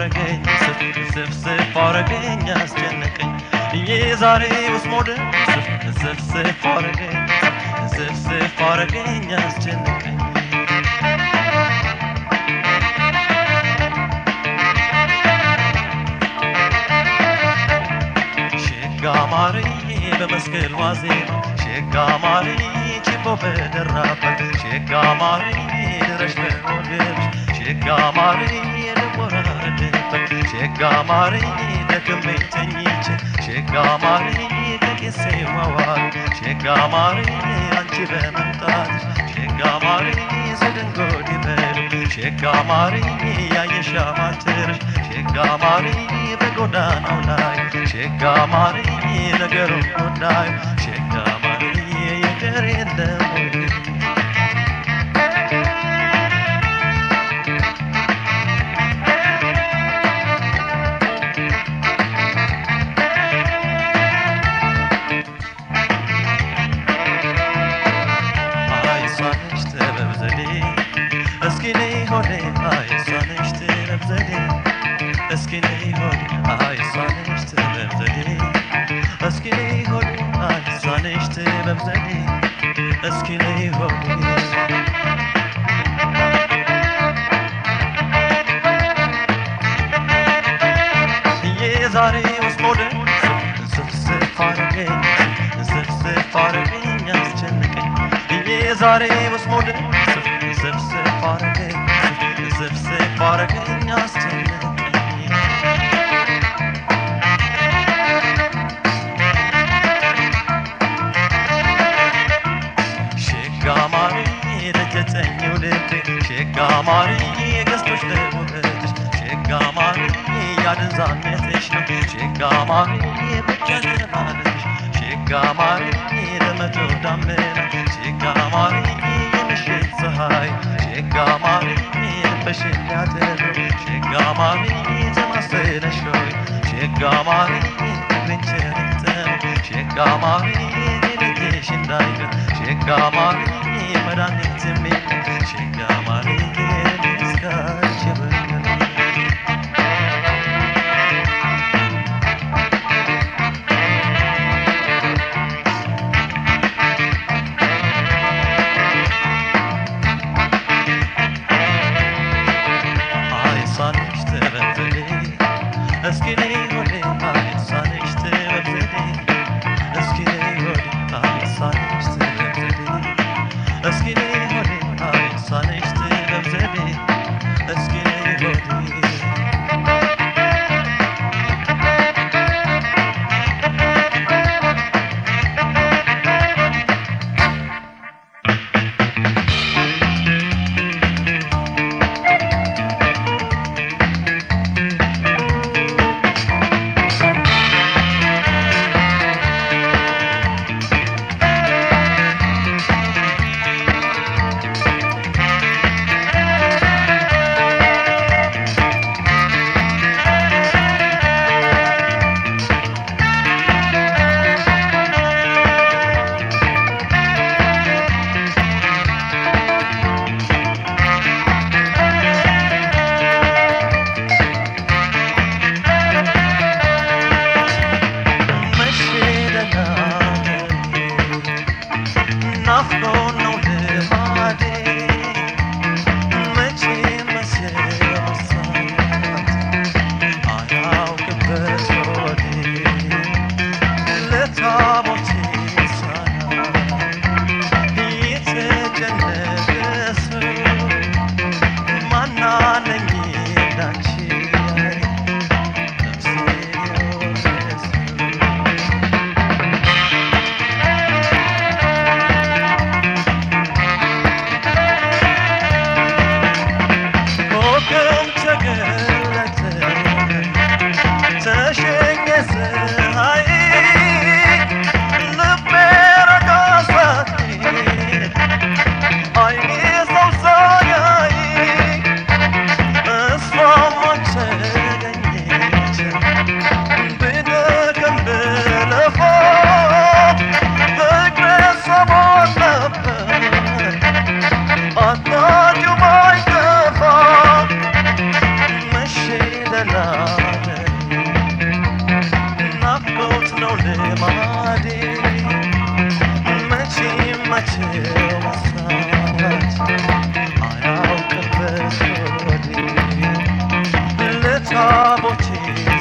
አረገኝ ስፍ ስፍ ስፍ አረገኝ አስጨነቀኝ የዛሬ ውስጥ ሞደ ስፍ ስፍ ስፍ አረገኝ ስፍ ስፍ አረገኝ አስጨነቀኝ ሸጋ ማርዬ በመስቀል ዋዜማ ሸጋ ማርዬ ችቦ በደራበት ሸጋ ማርዬ ድረሽ በወገብሽ ሸጋ ማርዬ ልቆራረድበት ሸጋ ማርዬ ደክሜ ተኝቼ ሸጋ ማርዬ ከቄሴ ዋዋል ሸጋ ማርዬ አንቺ በመምጣትሽ ሸጋ ማርዬ ስድንጎድ ይበሉ ሸጋ ማርዬ ያየሻ ማትርሽ ሸጋ ማርዬ በጎዳናው ላይ ሸጋ ማርዬ ነገሩ ጉዳዩ ሸጋ ማርዬ የቀር የለም ወይ? አይሷነሽ ጥበብ ዘዴ እስኪ ነይ ሆዴ አይሷነሽ ጥበብ ዘዴ እስኪ ነይ ሆዴ አይሷነሽ ጥበብ ዘዴ እስኪ ነይ ሆዴ አይሷነሽ ጥበብ ዘዴ እስኪ ነይ ሆዴ የዛሬ ውስጥ ሞደ ስፍስፍ አረገኝ ስፍስፍ አረገኝ አስጨነቀኝ የዛሬ ውስጥ ሞደ ስፍስፍ አረገኝ ስፍስፍ አረገኝ አስጨነቀኝ ሸጋ ማርዬ ለጀጠኝው ልቤ ሸጋ ማርዬ ገዝቶሽ ለውበትሽ ሸጋ ማርዬ ያደንዛነትሽ ነው ሸጋ ማርዬ ብቻ ለማለትሽ ሸጋ ማርዬ ለመቶ ዳመና ሸጋ ማርዬ የምሽት ፀሐይ ሸጋ ማርዬ ልበሽን ያደረው ሸጋ ማርዬ ተማሰለሽ ሆይ ሸጋ ማርዬ ፍቅሬን ቸርተነው ሸጋ ማርዬ ልጅሽ እንዳይቀር ሸጋ ማርዬ መድኃኒት የሚል ሸጋ ማርዬ እስካች በቀር አይሳነሽ ጥበብ ዘዴ እስኪ ነይ ሆዴ አይሳነሽ ጥበብ ዘዴ እስኪ ነይ ሆዴ አይሳነሽ ጥበብ ዘዴ እስኪ ነይ ሆዴ አይሳነሽ ጥበብ ዘዴ እስኪ ነይ ሆዴ ተሸኘ ፀሐይ ልማዴ መቼ መቼ መሳት አያውቅበት ሆዴ ለታቦቼ